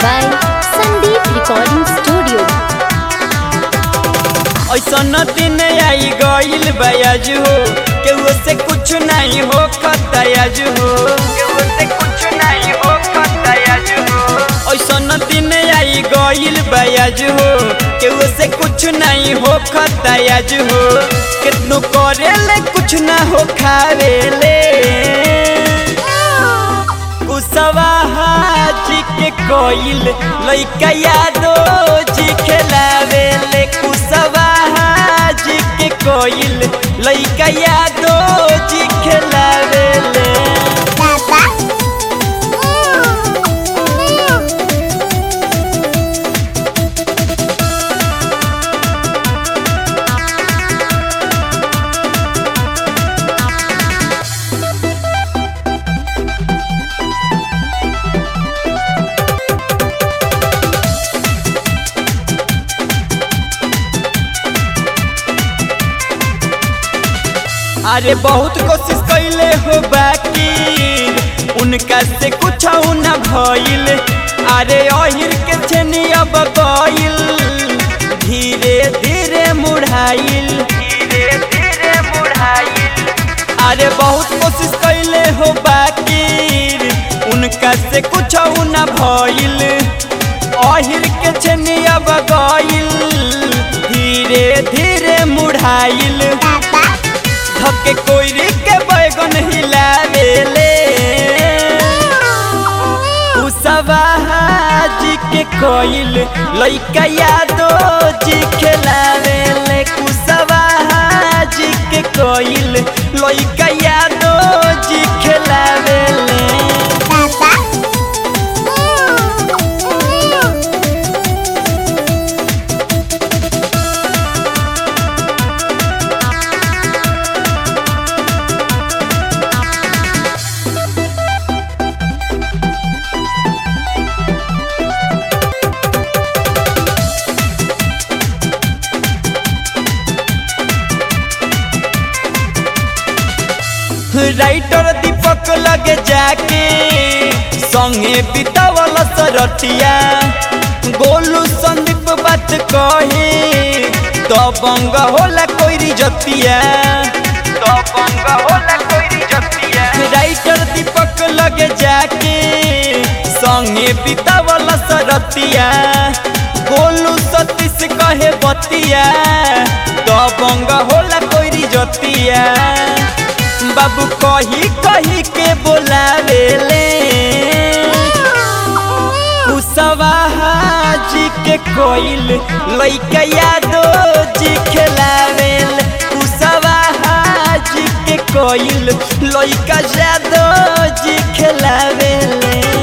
by Sandeep Recording Studio. ऐसन दिन आई गईल बयाज हो केहू से कुछ नहीं हो खतयाज हो केहू से कुछ नहीं हो खतयाज हो ऐसन दिन आई गईल बयाज हो केहू से कुछ नहीं हो खतयाज हो कितनो करेले कुछ ना हो खावेले कुसवा हाजी के कोइल लइका यादो जी खेलावेले कुसवा हाजी के कोइल लइका यादो जी खेलावेले अरे बहुत कोशिश कैले हो बाकी उनका से कुछ न भइल अरे अहिर के छेनी अब गइल धीरे धीरे मुढ़ाइल धीरे धीरे मुढ़ाइल अरे बहुत कोशिश कैले हो बाकी उनका से कुछ न भइल अहिर के छेनी अब गइल धीरे धीरे मुढ़ाइल धके कोइरी के बैगन हिलावेले उसवा हाजी के कोइल लइका यादो जी खेलावेले कुसवा हाजी के कोइल लइका यादो जी खेलावेले राइटर दीपक लगे जाके संगे बितावल सरटिया गोलू संदीप बात कहे तो बंग होला कोई जतिया तो बंग होला कोई जतिया राइटर दीपक लगे जाके संगे बितावल सरटिया गोलू सतीश कहे बतिया तो बंग होला कोई जतिया बाबू कही कही के बोलावेले कुसवा हाजी के कोइल लइका यादो जी खेलावेले कुसवा हाजी के कोइल लइका यादो जी खेलावेले